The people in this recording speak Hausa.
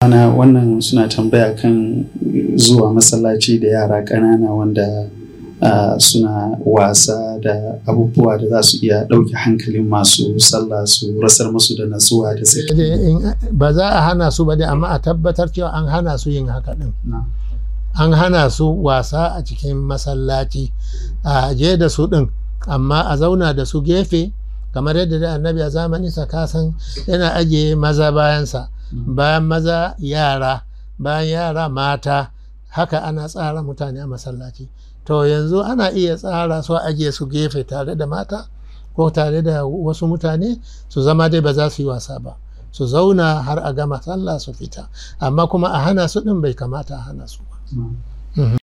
ana wannan suna tambaya kan zuwa masallaci da yara ƙanana wanda uh, suna wasa da abubuwa da za su iya ɗauke hankalin masu sallah su rasar musu da natsuwa da Sai sai dai in- ba za a hana su ba dai amma a tabbatar cewa an hana su yin haka din an hana su wasa a cikin masallaci a je da su din amma a zauna da su gefe kamar yadda da annabi a zamanin sa kasan yana ajiye maza bayansa bayan maza yara bayan yara mata haka ana tsara mutane a masallaci to yanzu ana iya tsara su a ajiye su gefe tare da mata ko tare da wasu mutane su zama dai ba za su yi wasa ba su zauna har a gama sallah su fita amma kuma a hana su din bai kamata a hana su ba Mm.